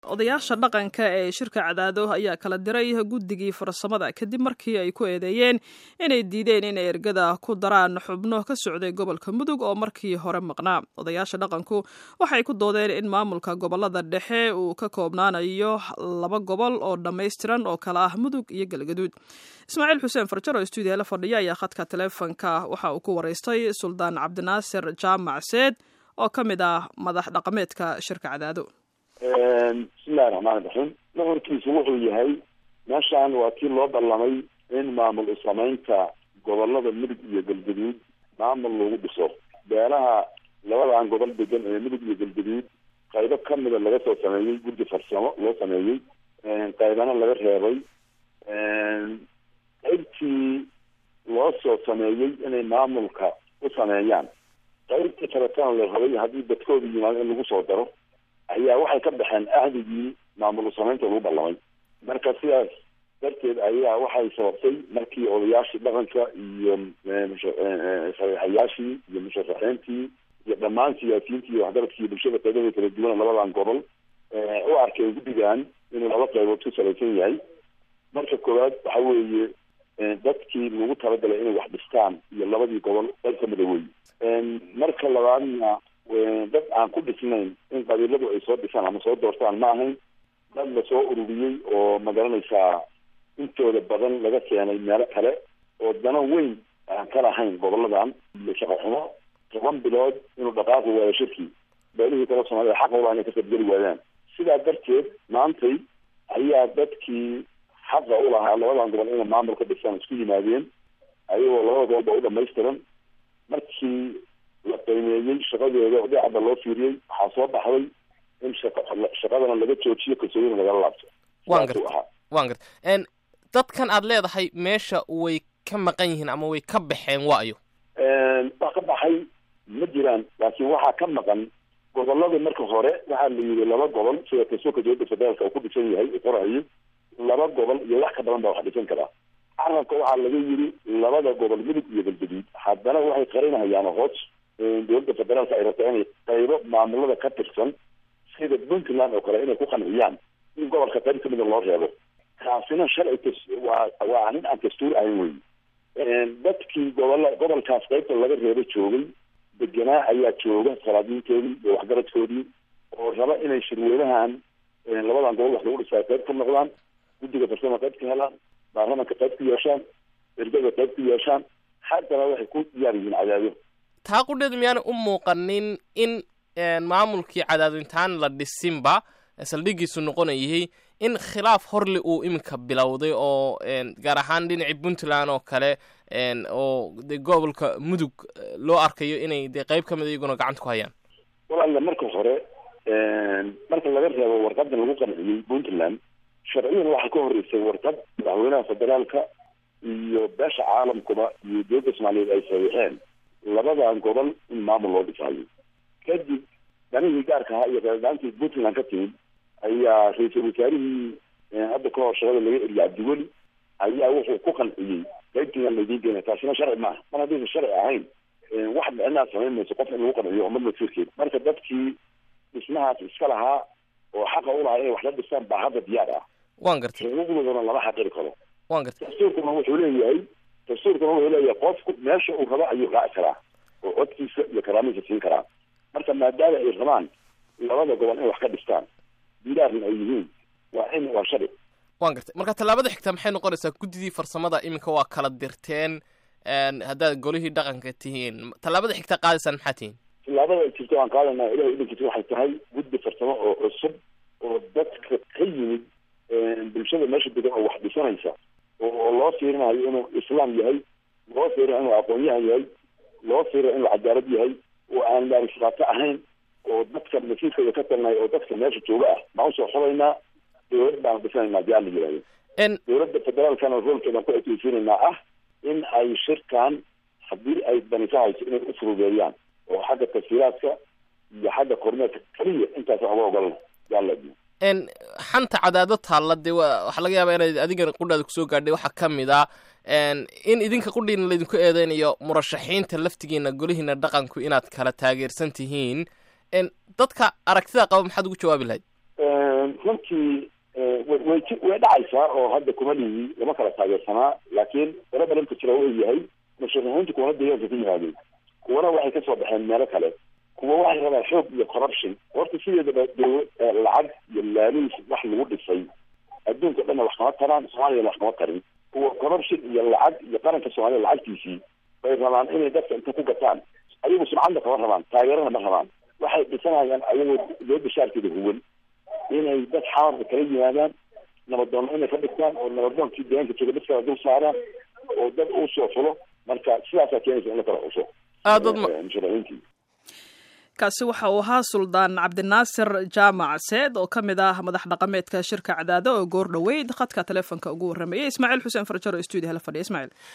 odayaasha dhaqanka ee shirka cadaado ayaa kala diray guddigii farsamada kadib markii ay ku eedeeyeen inay diideen inay ergada ku daraan xubno ka socday gobolka mudug oo markii hore maqnaa odayaasha dhaqanku waxay ku doodeen in maamulka gobolada dhexe uu ka koobnaanayo laba gobol oo dhammaystiran oo kala ah mudug iyo galgaduud ismaaciil xuseen farjar oo stuudiya la fadhiya ayaa khadka taleefonka waxa uu ku waraystay suldaan cabdinaasir jaamac seed oo ka mid ah madax dhaqameedka shirka cadaado bismillahi raxmaani raxiim nuxurkiisu wuxuu yahay meeshaan waa kii loo ballamay in maamul isamaynta gobolada mudug iyo galgaduud maamul lagu dhiso beelaha labadan gobol degan ee mudug iyo galgaduud qaybo kamida laga soo sameeyey guddi farsamo loo sameeyey qaybana laga reebay qaybtii loo soo sameeyey inay maamulka u sameeyaan qaybtii kaletana la rabay haddii dadkooda yimaado in lagu soo daro ayaa waxay ka baxeen ahdigii maamul samaynta lagu ballamay marka sidaas darteed ayaa waxay sababtay markii odayaashii dhaqanka iyo saxiixayaashii iyo musharaxiintii iyo dhammaan siyaasiyiintii iyo waxgaradkii bulshada qaybada kala duwan labadan gobol u arkay guddigan inuu laba qaybood ku salaysan yahay marka koowaad waxa weeye dadkii lagu talagalay inay wax dhistaan iyo labadii gobol qayb kamida wey marka labaadna dad aan ku dhisnayn in qabiiladu ay soo dhisaan ama soo doortaan ma ahayn dad lasoo ururiyey oo magaranaysaa intooda badan laga keenay meelo kale oo dano weyn aan ka lahayn goboladan iyo shaqo xumo toban bilood inuu dhaqaaqi waayo shirkii beelihii kala soomaalida xaqa ulaha inay ka qaybgeli waayaan sidaa darteed maantay ayaa dadkii xaqa u lahaa labadan gobol inay maamul ka dhisaan isku yimaadeen ayagoo labada gobolba u dhamaystiran markii la qiimeeyey shaqadooda oo dhinaca loo fiiriyey waxaa soo baxday in shaqadana laga joojiyo kalsoonina lagala laabto wan garta wan garta dadkan aad leedahay meesha way ka maqan yihiin ama way ka baxeen waayo wax ka baxay ma jiraan laakiin waxaa ka maqan gobolada marka hore waxaa la yidhi laba gobol sida kalsoonka dowladda federaalka uu ku dhisan yahay qorayo laba gobol iyo wax ka badan baa wax dhisan karaa carabka waxaa laga yidhi labada gobol mudug iyo galgaduud haddana waxay qarinahayaan hoos dowladda federaalka ay rabtaa inay qaybo maamulada ka tirsan sida puntland oo kale inay ku qanciyaan in gobolka qayb kamida loo reebo kaasina sharci waa waa arrin aan dastuur ahayn wey dadkii gobola gobolkaas qaybta laga reebo joogay deganaa ayaa jooga salaadiintoodii iyo waxgaradkoodii oo raba inay shirweynahan labadan gobol wax lagu dhisaa qayb ka noqdaan guddiga farsama qayb ka helaan baarlamanka qayb ku yeeshaan ergada qayb ku yeeshaan haddana waxay ku diyaar yihiin cadaado taa qudheedu miyaana u muuqanin in maamulkii cadaadintaan la dhisinba saldhigiisu noqonayay in khilaaf horle uu iminka bilowday oo gaar ahaan dhinacii puntland oo kale oo de gobolka mudug loo arkayo inay de qayb kamid iyaguna gacanta ku hayaan walaala marka hore marka laga reebo warqadan lagu qanciyey puntland sharciyan waxaa ka horeysay warqad madaxweynaha federaalka iyo beesha caalamkuba iyo dowladda soomaaliyeed ay saxiixeen labadan gobol in maamul loo dhisaayo kadib danihii gaarka ahaa iyo qeeldaantii puntland ka timid ayaa ra-iisul wasaarihii hadda ka hor shaqada laga eriya cabdiweli ayaa wuxuu ku qanciyey qaybtiiaan laydiin geena taasina sharci maaha mar haddaysan sharci ahayn wax dhicinaad samayn mayso qof in lagu qanciyo umad masiirkeed marka dadkii dhismahaas iska lahaa oo xaqa u lahaa inay wax la dhistaan baa hadda diyaar ah wan gartay xuquuqdoodana lama xaqiri karo wan gartay dastuurkuna wuxuu leeyahay dastuurkuna wuxuu leeyahay qofku meesha uu rabo ayuu raaci karaa oo codkiisa iyo karaamiisa siin karaa marka maadaama ay rabaan labada gobol inay wax ka dhistaan dilaarna ay yihiin waa in waa sharci wan gartay marka tallaabada xigta maxay noqonaysaa guddidii farsamada iminka waa kala dirteen haddaad golihii dhaqanka tihiin tallaabada xigta qaadaysaan maxaa tihiin tallaabada jirta waan qaadanaa ilahay idinkiisa waxay tahay guddi farsamo oo cusub oo dadka ka yimid bulshada meesha degan oo wax dhisanaysa oo loo fiirinayo inuu islaam yahay loo fiirinayo inuu aqoon-yahan yahay loo fiirinayo inuu cadaalad yahay oo aan laarifaato ahayn oo dadka masiirkooda ka talnay oo dadka meesha jooga ah baan usoo xubaynaa dowlad baan dhisanaynaa di ala yihahdo dowladda federaalkana roolkeedan ku ekeysiinaynaa ah in ay shirkan haddii ay dani ka hayso inay u furudeeyaan oo xagga tafsiiraadka iyo xagga kormeerka keliya intaas waxba ogolana yaala xanta cadaado taalla dee wa waxaa laga yaabaa inaad adigana qudhaada kusoo gaadhay waxaa ka mid a in idinka qudhiina laydinku eedeynayo murashaxiinta laftigiina golihiina dhaqanku inaad kala taageersan tihiin dadka aragtida qaba maxaad ugu jawaabi lahayd runtii way way dhacaysaa oo hadda kuma lihi lama kala taageersanaa laakiin wala balanka jira uu yahay musharaxiintu kuwana deegaanka ku yimaadeen kuwana waxay kasoo baxeen meelo kale kuwa waxay rabaan xoog iyo corruption horta sideedaba doo lacag iyo laaluus wax lagu dhisay adduunka dhanna wax kama taraan soomaaliyana wax kama tarin kuwa corruption iyo lacag iyo qaranka soomaaliya lacagtiisii bay rabaan inay dadka inta ku gataan ayagu sumcadna kama rabaan taageerana ma rabaan waxay dhisanayaan ayagoo dowladda shaarkeeda huwan inay dad xamarka kala yimaadaan nabadoonna inay ka dhigtaan oo nabadoonkii deegaanka jooga dadkala dul saaraan oo dad uu soo fulo marka sidaasaa keenaysa in la kala xuso aad dad musharaxiintii kaasi waxa uu ahaa suldaan cabdinaasir jaamac seed oo ka mid ah madax dhaqameedka shirka cadaado oo goor dhoweyd khadka telefoonka ugu warramayay ismaaciil xuseen farjaro stuudio hala fadhiya ismaaciil